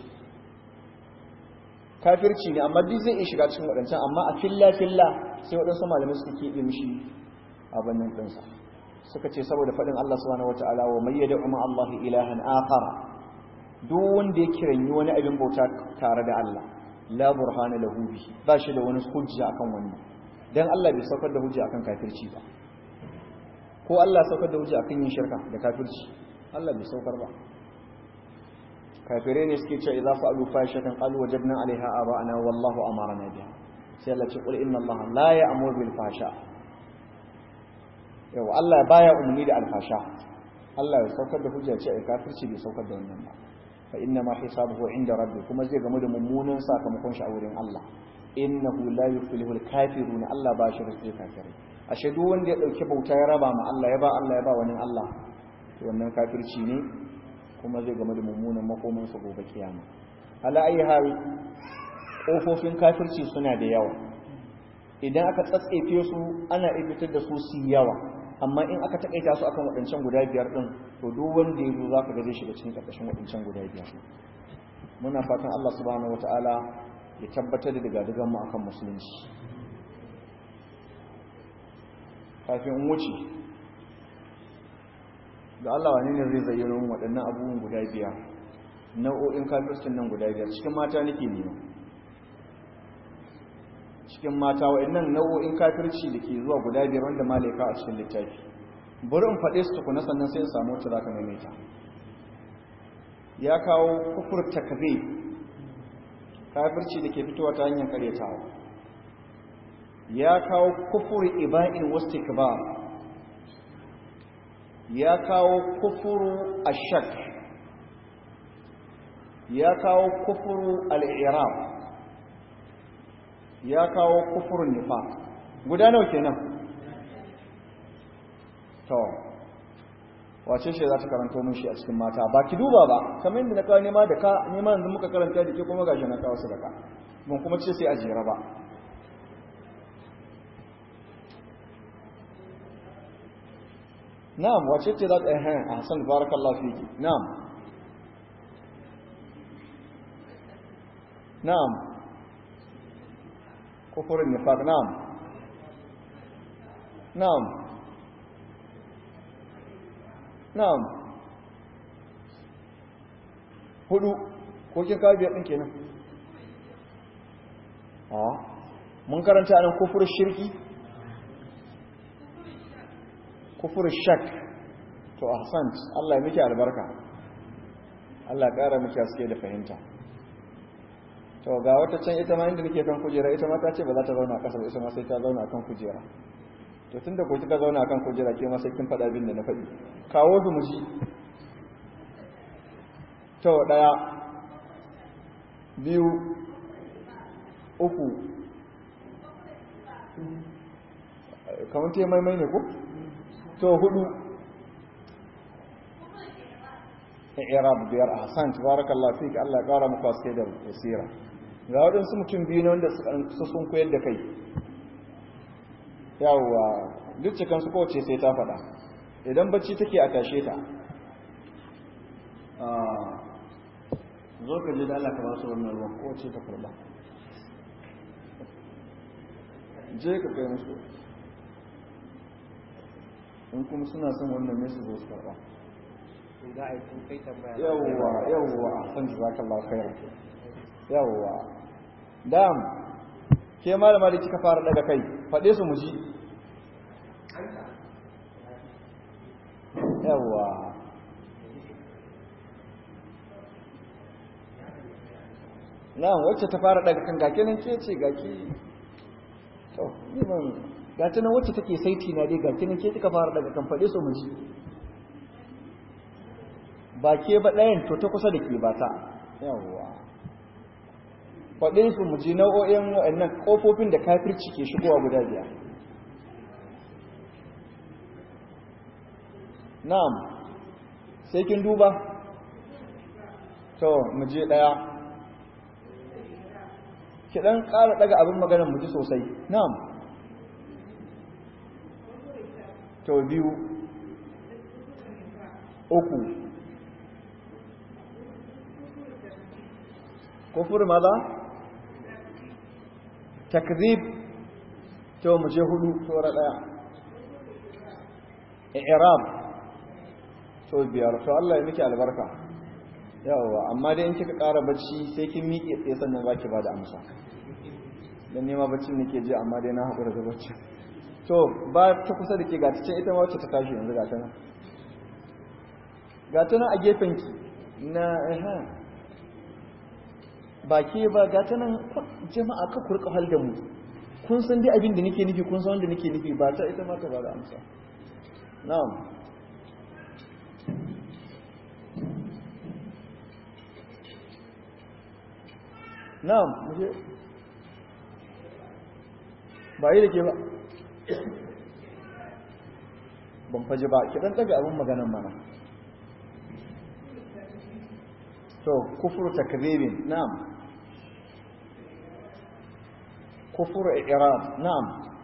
Speaker 2: kafirci ne amma duk zai iya shiga cikin wadancan amma a filla filla sai wadansu malamai suka keɓe mishi abin nan ɗinsa suka ce saboda faɗin Allah subhanahu wataala wa may yad'u ma Allah ilahan akhar duk wanda ya kiranyi wani abin bauta tare da Allah la burhana lahu bihi ba shi da wani hujja akan wannan dan Allah bai saukar da hujja akan kafirci ba ko Allah saukar da hujja akan yin shirka da kafirci Allah bai saukar ba kafirai ne suke cewa idza fa'alu fahishatan qalu wajadna 'alayha aba'ana wallahu amarna biha sai Allah ce qul inna Allah la ya'muru bil fahsha yawa Allah baya umarni da alfasha Allah ya saukar da hujja ce ai kafirci bai saukar da wannan ba fa inna ma hisabuhu inda rabbi kuma zai gamu da mummunan sakamakon shi a wurin Allah innahu la yuflihu al-kafirun Allah ba shi rike kafirai ashe duk wanda ya dauki bauta ya raba ma Allah ya ba Allah ya ba wani Allah to wannan kafirci ne kuma zai gamu da mummunan makoman sa gobe kiyama ala ayi hal kofofin kafirci suna da yawa idan aka tsatsefe su ana ibitar da su su yawa amma in aka takaita su akan waɗancan guda biyar ɗin to duk wanda ya zo za ka gaje shiga cikin ƙarƙashin waɗancan guda biyar muna fatan Allah subhanahu wata'ala ya tabbatar da daga mu akan musulunci kafin in wuce da Allah wani ne zai zayyano waɗannan abubuwan guda biyar nau'o'in kafircin nan guda biyar cikin mata nake nema cikin mata wa'annan nau'o'in kafirci da ke zuwa guda biyar wanda malaika a cikin littafi bari in faɗe su tukuna sannan sai in samu wacce za ka maimaita ya kawo kufur takbe kafirci da ke fitowa ta hanyar karyatawa ya kawo kufur iba'in wastikbar ya kawo kufuru ashak ya kawo kufuru al-i'rab ya kawo kufurin nifa guda nawa kenan to wace ce za ta karanto mun shi a cikin mata ba ki duba ba kamar yadda na kawo nema da ka nema yanzu muka karanta da ke kuma gashi na kawo su da ka mun kuma ce sai a jera ba na'am wace ce za ta yi hayan a hasan barakallahu fiki na'am na'am كفر النفاق نعم نعم نعم hudu ko kin kawo biyar ɗin kenan a mun karanta nan kufur shirki kufur shak to ahsant Allah ya miki albarka Allah ya ƙara miki haske da fahimta to ga wata can ita ma inda nake kan kujera ita ma ta ce ba za ta zauna a ƙasa ba ita ma sai ta zauna kan kujera to tunda ko kika zauna kan kujera ke ma sai kin faɗa abin da na faɗi kawo su mu ji to daya biyu uku kamar te maimai ne ko to hudu i'rab biyar ahsan tabarakallahu fik Allah ya kara muku aske da basira ga waɗansu mutum biyu ne wanda su sun koyar da kai yawwa duk cikin su kowace sai ta faɗa idan bacci take a tashe ta zo ka je da Allah ka ba su wannan ruwan kowace ta kurba je ka kai musu in kuma suna son wannan ne su zo su karba
Speaker 3: za a yi kun kai tambaya
Speaker 2: yawwa yawwa san jazakallahu khairan yawwa dam ke malama da kika fara daga kai fade su mu ji yawwa na wacce ta fara daga kan gake nan ke ce gaki to niman gata nan wacce take saiti na dai gaki nan ke kika fara daga kan fade su mu ji ba ke ba ɗayan to ta kusa da ke ba ta yawwa faɗin su mu ji nau'o'in waɗannan ƙofofin da kafirci ke shigowa guda biyar na'am sai kin duba to mu je ɗaya ki ɗan ƙara ɗaga abin maganar mu ji sosai na'am to biyu uku kufur maza takzib to mu je hudu tora daya i'rab to biyar to Allah ya miki albarka yawa amma dai in kika ƙara bacci sai kin miƙe tsaye sannan zaki bada amsa dan nema baccin nake ji amma dai na haƙura da bacci to ba ta kusa da ke ga ta ita ma wacce ta tashi yanzu ga ta nan ga ta nan a gefen ki na eh ba ke ba ga ta nan jama'a ka kurka hal da mu kun san dai abin da nake nufi kun san wanda nake nufi ba ta ita ma ta ba da amsa na'am na'am muje ba yi da ke ba ban faji ba ki dan daga abin maganan mana to kufru takdhibin na'am kufru i'rab na'am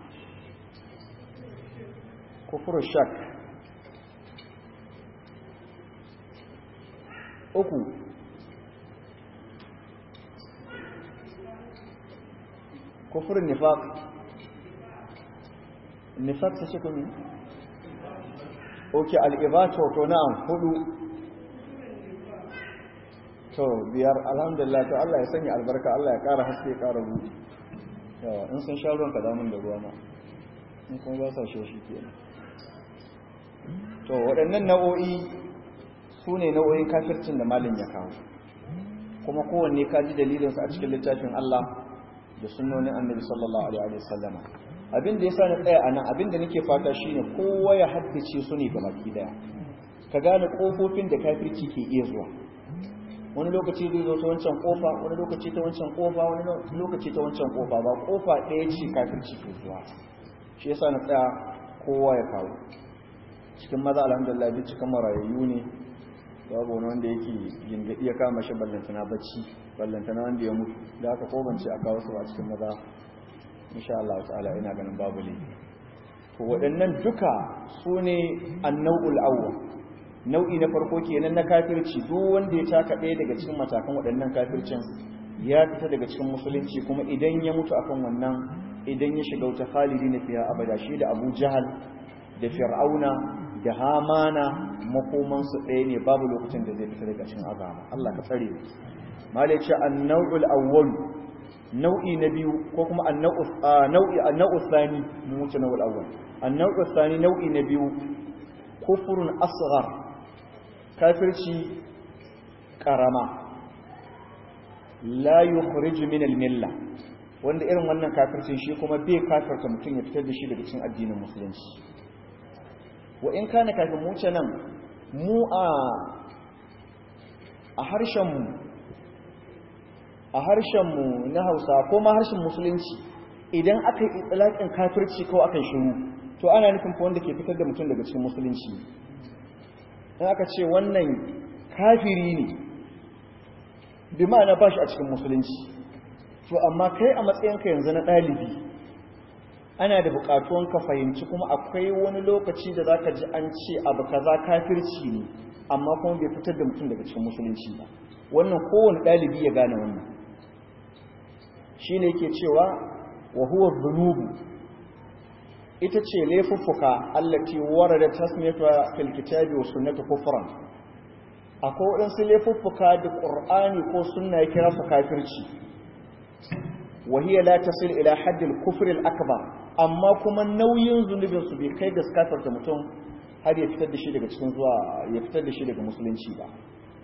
Speaker 2: kufru shak uku kufru nifaq nifaq sai ko ne okay al-ibatu to na'am hudu to biyar alhamdulillah to Allah ya sanya albarka Allah ya ƙara haske ya ƙara buɗe yawa in sun sha ruwan ka damun da ruwa ma in kuma ba sa shi shi kenan to waɗannan nau'o'i su ne nau'o'in kafircin da malin ya kawo kuma kowanne ka ji dalilinsu a cikin littafin Allah da sunnonin annabi sallallahu alaihi wa sallama abin da yasa na tsaya a nan abin da nake fata shine kowa ya haddace su ne gabaki daya ka gane kofofin da kafirci ke iya zuwa wani lokaci zai zo ta wancan kofa wani lokaci ta wancan kofa wani lokaci ta wancan kofa ba kofa ɗaya ce kafirci ke zuwa shi yasa na tsaya kowa ya kawo cikin maza alhamdulillah duk cikin marayayyu ne babu wani wanda yake gingadi ya kama shi ballantana bacci ballantana wanda ya mutu da aka kobance a kawo su a cikin maza insha Allah ta'ala ina ganin babu ne to waɗannan duka su ne annau'ul awwal nau'i na farko kenan na kafirci duk wanda ya taka ɗaya daga cikin matakan waɗannan kafircin ya fita daga cikin musulunci kuma idan ya mutu akan wannan idan ya shiga wuta khalidi na fiya abada shi da abu jahal da fir'auna da hamana makomansu ɗaya ne babu lokacin da zai fita daga cikin azama Allah ka tsare mu malai ce an-naw'ul awwal nau'i na biyu ko kuma an-naw'u nau'i an-naw'u thani mu wuce naw'ul awwal an-naw'u thani nau'i na biyu kufrun asghar kafirci karama la yukhrij min al-milla wanda irin wannan kafircin shi kuma bai kafirta mutum ya fitar da shi daga cikin addinin musulunci wa in kana kafin mu ce nan mu a a harshen mu a harshen mu na Hausa ko ma harshen musulunci idan aka yi itlaqin kafirci ko aka shiru to ana nufin fa wanda ke fitar da mutum daga cikin musulunci in aka ce wannan kafiri ne bi ma'ana ba shi a cikin musulunci to amma kai a matsayinka yanzu na ɗalibi ana da buƙatuwan ka fahimci kuma akwai wani lokaci da za ka ji an ce abu kaza kafirci ne amma kuma bai fitar da mutum daga cikin musulunci ba wannan kowane ɗalibi ya gane wannan shi ne yake cewa wa huwa zunubu ita ce laifuffuka allati warada tasmiyata fil kitabi wa sunnati kufran akwai waɗansu laifuffuka da ƙur'ani ko sunna ya kira su kafirci wa hiya la tasil ila haddil kufr al akbar amma kuma nauyin zunubin su bai kai ga kafarta mutum har ya fitar da shi daga cikin zuwa ya fitar da shi daga musulunci ba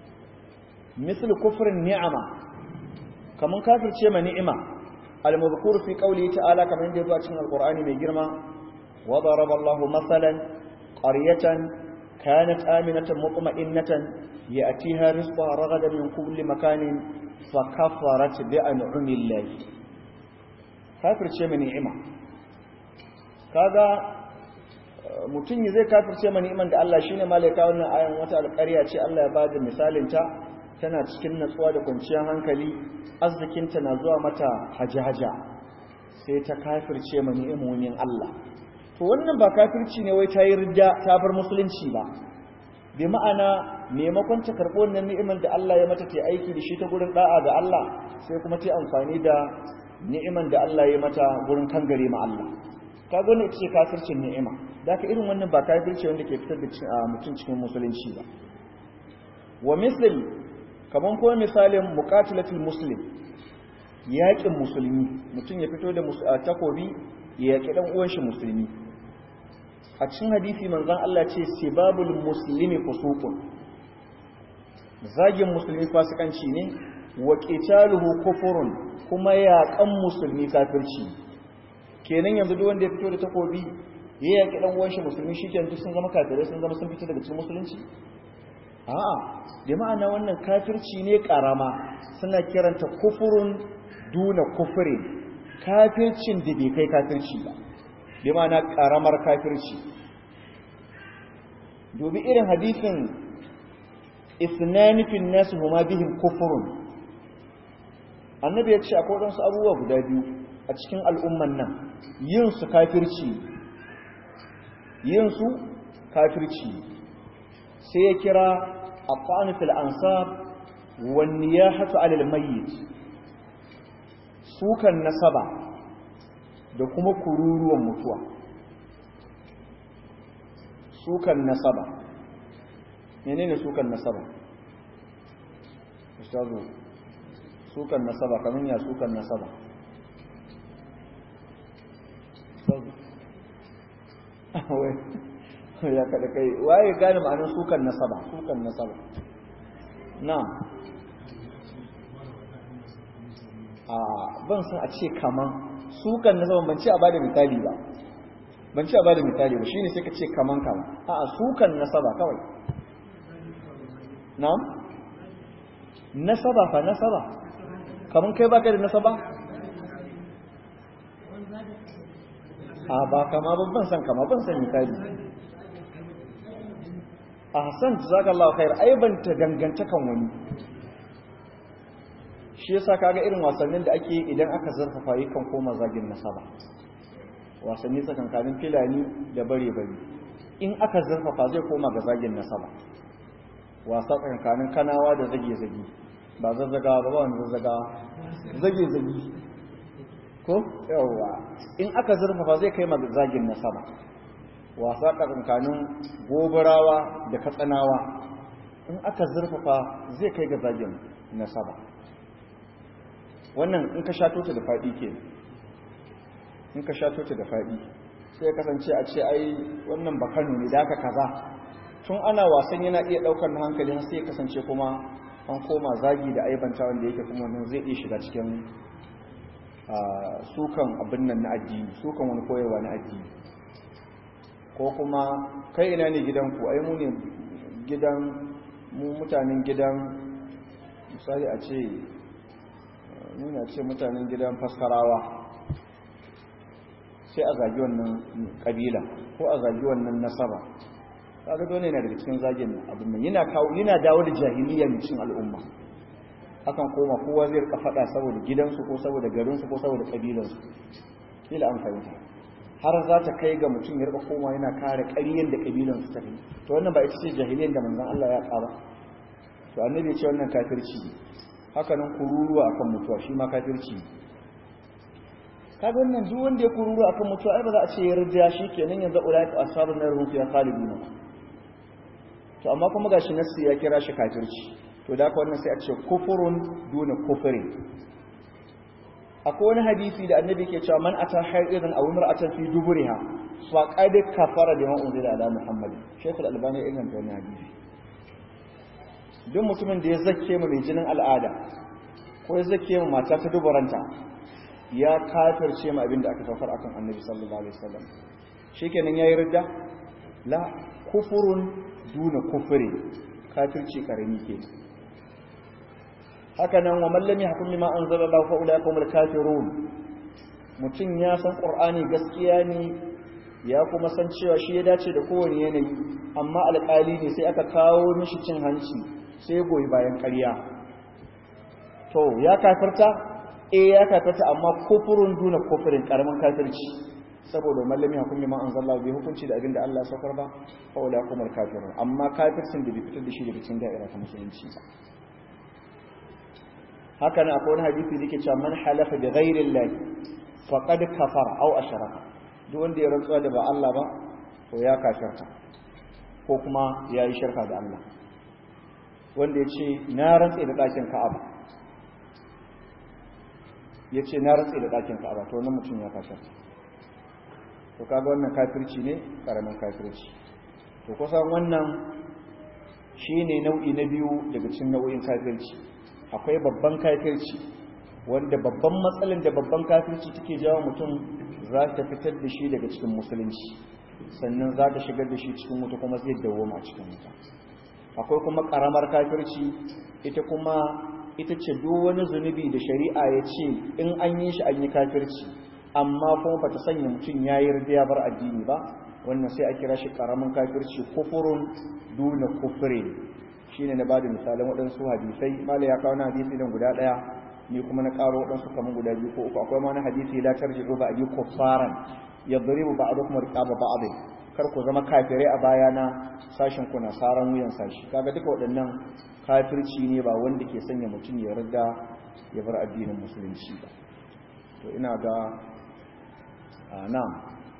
Speaker 2: misal kufrin ni'ama kaman kafirce ma ni'ima al-mazkur fi qawli ta'ala kaman yadda zuwa cikin alqur'ani mai girma wa daraba Allahu masalan qaryatan kanat aminatan mutma'innatan ya'tiha rizquha ragadan min kulli makanin fa kafarat bi an'ami Allah kafirce ma ni'ima kaga mutum zai kafirce ma ni'iman da Allah shine malaika wannan ayan wata alƙarya ce Allah ya bada misalin ta tana cikin natsuwa da kwanciyar hankali arzikinta na zuwa mata haja-haja sai ta kafirce ma ni'imomin Allah to wannan ba kafirci ne wai ta yi ridda ta bar musulunci ba bi ma'ana maimakon ta karɓo wannan ni'iman da Allah ya mata ta aiki da shi ta gurin da'a ga Allah sai kuma ta amfani da ni'iman da Allah ya mata gurin kangare ma Allah ka gane ita ce kafircin ni'ima da ka irin wannan ba kafirci wanda ke fitar da mutum cikin musulunci ba wa misali kamar kuma misalin muqatilatul muslim yaƙin musulmi mutum ya fito da takobi ya yaƙi dan uwan shi musulmi a cikin hadisi manzon Allah ce sibabul muslimi fusuqun zagin musulmi fasikanci ne wa qitaluhu kufurun kuma yaƙan musulmi kafirci kenan yanzu duk wanda ya fito da takobi ya yaƙi dan uwan shi musulmi shikenan duk sun zama kafirai sun zama sun fito daga cikin musulunci a'a da ma'ana wannan kafirci ne karama suna kiranta kufurun duna kufure kafircin da bai kai kafirci ba da ma'ana karamar kafirci dubi irin hadisin isnanifin nasu huma bihim kufurun annabi ya ce akwai waɗansu abubuwa guda biyu a cikin al'umman nan yin su kafirci yin su kafirci sai ya kira الطعن في الأنصاب والنياحة على الميت sukan nasaba da kuma kururuwan mutuwa sukan nasaba menene sukan nasaba ustazu sukan nasaba kaman ya sukan nasaba ustazu ya kada kai waye gane ma'anar sukan nasaba sukan nasaba na'am a ban san a ce kaman sukan nasaba ban ce a bada misali ba ban ce a bada misali ba shine sai ka ce kaman kaman a a sukan nasaba kawai na'am nasaba fa nasaba kaman kai baka da nasaba a ba kama ban san kama ban san misali ahsan jazakallahu khair ai ban ta dangantakan wani shi yasa kaga irin wasannin da ake idan aka zarfafa yakan koma zagin nasaba wasanni tsakankanin filani da bare bare in aka zarfafa zai koma ga zagin nasaba wasa tsakankanin kanawa da zage zage ba zazzaga ba ba wani zazzaga zage zage ko yawa in aka zarfafa zai kai ma zagin nasaba wasa tsakankanin gobarawa da katsanawa in aka zurfafa zai kai ga zagin nasaba wannan in ka shato ta da faɗi ke in ka shato ta da faɗi sai ya kasance a ce ai wannan bakanu ne da aka kaza tun ana wasan yana iya ɗaukar hankali sai ya kasance kuma an koma zagi da aibanta wanda yake kuma wannan zai iya shiga cikin sukan abin nan na addini sukan wani koyarwa na addini ko kuma kai ina ne gidanku ai mu ne gidan mu mutanen gidan misali a ce nuna ce mutanen gidan faskarawa sai a zagi wannan kabila ko a zagi wannan nasaba kaga dole yana daga cikin zagin abin nan yana kawo yana dawo da jahiliya ne cikin al'umma akan koma kowa zai rika fada saboda gidansu ko saboda garinsu ko saboda kabilansu kila an fahimta har za ta kai ga mutum ya rika koma yana kare ƙaryen da kabilansu ta kai to wannan ba ita ce jahiliyan da manzon Allah ya ƙara to annabi ya ce wannan kafirci ne haka nan kururuwa akan mutuwa shi ma kafirci ne kaga wannan duk wanda ya kururuwa akan mutuwa ai ba za a ce ya rida shi kenan yanzu ulaika ashabun nar hum fiha khalidun to amma kuma gashi nassi ya kira shi kafirci to da haka wannan sai a ce kufurun duna kufri akwai wani hadisi da annabi ke cewa man ata haidan aw imra'atan fi duburiha fa qad kafara bima unzila ala muhammad shaykhul albani ya inganta wannan hadisi duk mutumin da ya zakke mu mai jinin al'ada ko ya zakke mu mata ta duburanta ya kafirce mu abinda aka saukar akan annabi sallallahu alaihi wasallam shikenan yayi ridda la kufurun duna kufri kafirci karami ke haka nan wa man lam yahkum bima anzala Allah fa ulai humul kafirun mutum ya san qur'ani gaskiya ne ya kuma san cewa shi ya dace da kowane yanayi amma alƙali ne sai aka kawo mishi cin hanci sai goyi bayan ƙarya to ya kafirta eh ya kafirta amma kufurun duna kufurin karamin kafirci saboda mallami hukumi ma anzalla bi hukunci da abinda Allah ya saukar ba fa wala kumar kafirun amma kafircin da bai fitar da shi daga cikin da'ira ta musulunci ba haka nan akwai wani hadisi da yake cewa man halafa bi ghairi Allah faqad kafara aw ashraka duk wanda ya rantsuwa da ba Allah ba to ya kafirta ko kuma ya yi shirka da Allah wanda ya ce na rantse da ɗakin Ka'aba ya ce na rantse da ɗakin Ka'aba to wannan mutum ya kafirta to kaga wannan kafirci ne karamin kafirci to kusan wannan shine nau'i na biyu daga cikin nau'in kafirci akwai babban kafirci wanda babban matsalin da babban kafirci take jawo mutum za ta fitar da shi daga cikin musulunci sannan za ta shigar da shi cikin wuta kuma zai dawoma a cikin wuta akwai kuma karamar kafirci ita kuma ita ce duk wani zunubi da shari'a ya ce in an yi shi an yi kafirci amma kuma bata sanya mutum ya yi ya bar addini ba wannan sai a kira shi karamin kafirci kufurun duna kufure shine na bada misalan waɗansu hadisai mala ya kawo na hadisi dan guda ɗaya ni kuma na ƙaro waɗansu kamar guda biyu ko uku akwai ma na hadisi la tarji'u ba abi kuffaran yadribu ba'dukum riqaba ba'd kar ku zama kafirai a bayana sashin ku na saran wuyan sashi kaga duka waɗannan kafirci ne ba wanda ke sanya mutum ya riga ya bar addinin musulunci ba to ina ga a nan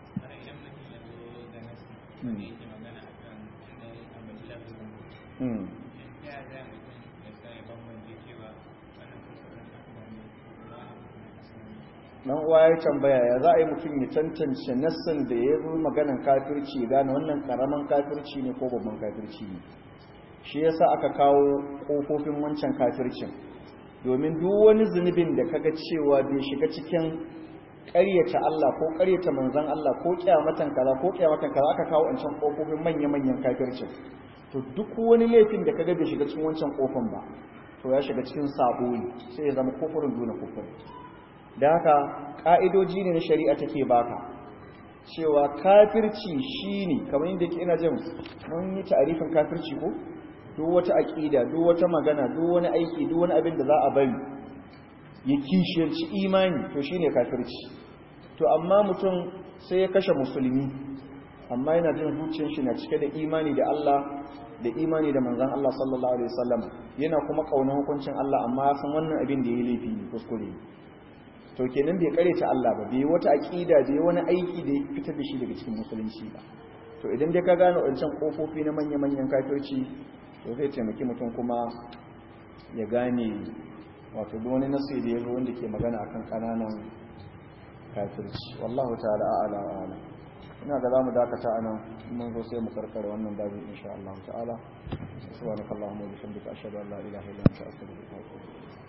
Speaker 2: dan uwa ya tambaya ya za a yi mutum ya tantance nassin da ya zo maganan kafirci gane wannan karaman kafirci ne ko babban kafirci ne shi yasa aka kawo kofofin wancan kafircin domin duk wani zunubin da kaga cewa bai shiga cikin ƙaryata Allah ko ƙaryata manzon Allah ko kiyamatan kaza ko kiyamatan kaza aka kawo wancan kofofin manya-manyan kafircin to duk wani laifin da kaga bai shiga cikin wancan kofin ba to ya shiga cikin sabo ne sai ya zama kofurin duna kofurin da haka ƙa'idoji ne na shari'a take baka cewa kafirci shine kamar yadda ke ina jin mun yi ta'arifin kafirci ko duk wata aƙida duk wata magana duk wani aiki duk wani abin da za a bari ya kishiyarci imani to shine kafirci to amma mutum sai ya kashe musulmi amma yana jin zuciyar shi na cike da imani da Allah da imani da manzon Allah sallallahu alaihi wasallam yana kuma kauna hukuncin Allah amma ya san wannan abin da ya laifi ne kuskure to kenan bai kare ta Allah ba bai wata aqida bai wani aiki da ya fitar da shi daga cikin musulunci ba to idan dai ka gane wancan kofofi na manya-manyan kafirci to zai taimaki mutum kuma ya gane wato duk wani nasu da ya zo wanda ke magana akan kananan kafirci wallahu ta'ala a'ala wa ala ina ga zamu dakata anan mun zo sai mu karkare wannan babu insha Allah ta'ala subhanakallahumma wa bihamdika ashhadu an la ilaha illa anta astaghfiruka wa atubu ilayk